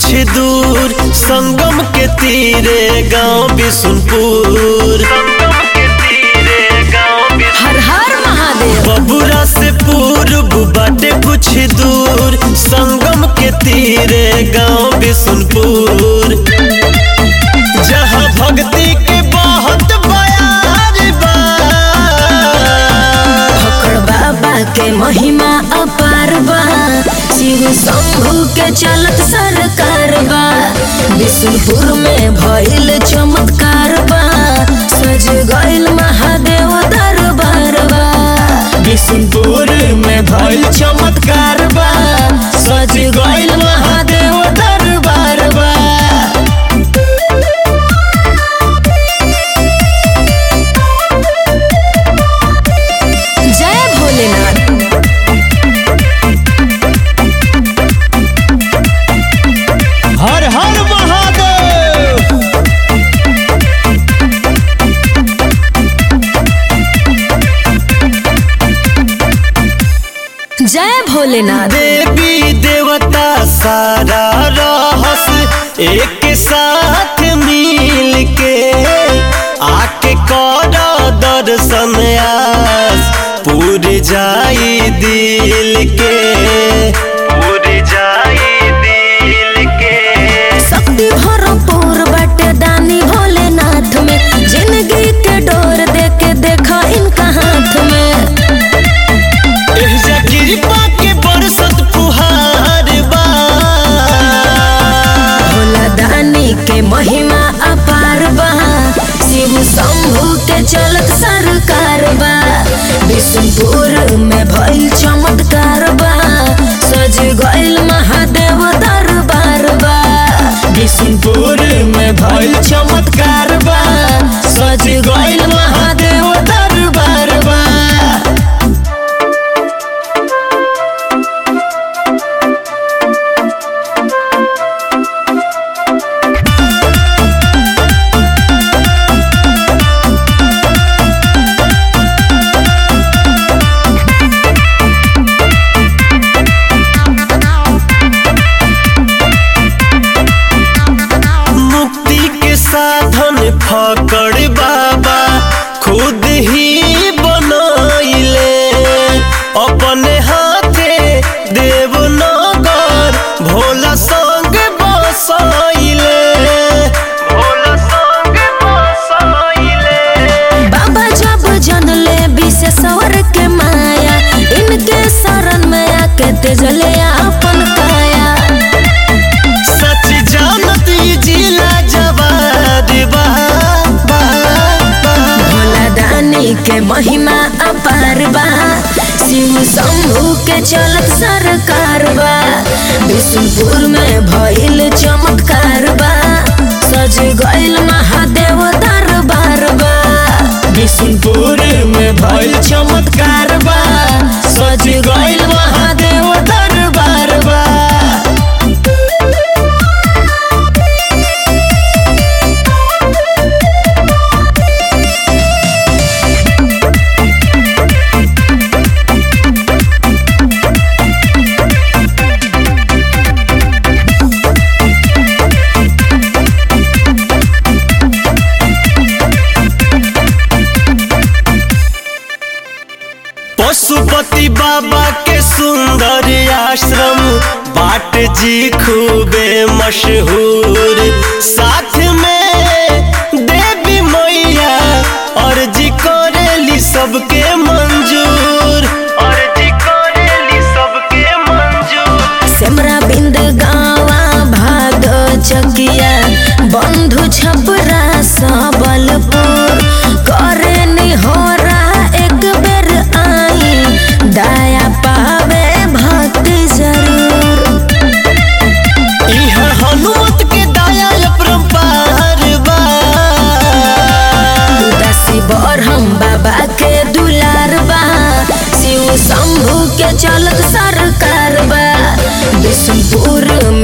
दूर संगम के तीरे गांव बिशुनपुर हर हर महादेव बबुरा से पूर्व बाटे कुछ दूर संगम के तीरे गांव बिशुनपुर जहाँ भक्ति के बहुत बयार बा भकड़ बाबा के महिमा अपार बा शिव शंभु के चलत सरकार बा विष्णुपुर में भइल चमत्कार बा सज गइल महादेव दरबार बा बिशुनपुर में भइल चमत्कार बा सज गइल महादेव दरबार बा जय भोलेनाथ हर हर महादेव जय भोलेनाथ देवी देवता सारा रहस एक साथ मिल के आके कर दर्शन आस पूर जाई दिल के पूर जाई दिल के शक्ति भरपूर बाटे दानी भोलेनाथ में जिंदगी के डोर दे के देखा इनका हाथ में एहजा कृपा के बरसत फुहार बा भोला दानी के महिमा अपार बा शिव शंभु के चलत सरकार बा विष्णुपुर में भइल चमत्कार बा सज गइल महादेव दरबार बा बिशुनपुर में भइल चमत्कार बा सज गइल महादेव दरबार बा मुक्ति के साधन फकड़ बाबा खुद ही बनाइले अपने हाथे देवनगर भोला संग बसाइले भोला संग बसाइले बाबा जब जनले विशेश्वर के माया इनके शरण में आके तेजले अपन काया सच जानत ई जिला जवाद बा बा, बा। भोला दानी के महिमा अपार बा शिव शंभु के चलत सरकार बा विष्णुपुर में भइल चमत्कार बा सज गइल महादेव दरबार बा बिशुनपुर में भइल चमत्कार बा सज गइल महादेव दरबार बा पशुपति बाबा के सुंदर आश्रम बाट जी खूबे मशहूर साथ में देवी मैया अर्जी करेली सबके मंजूर अर्जी करेली सबके मंजूर सेमरा बिंद गावा भाग चकिया बंधु छपरा सबलपुर करे निहोरा एक बेर आई दया पावे भक्ति जरूर इहा हनुमत के दया अपरंपार बा उदासी बरहम बाबा के दुलार बा शिव शंभु के चलत सरकार बा विष्णुपुर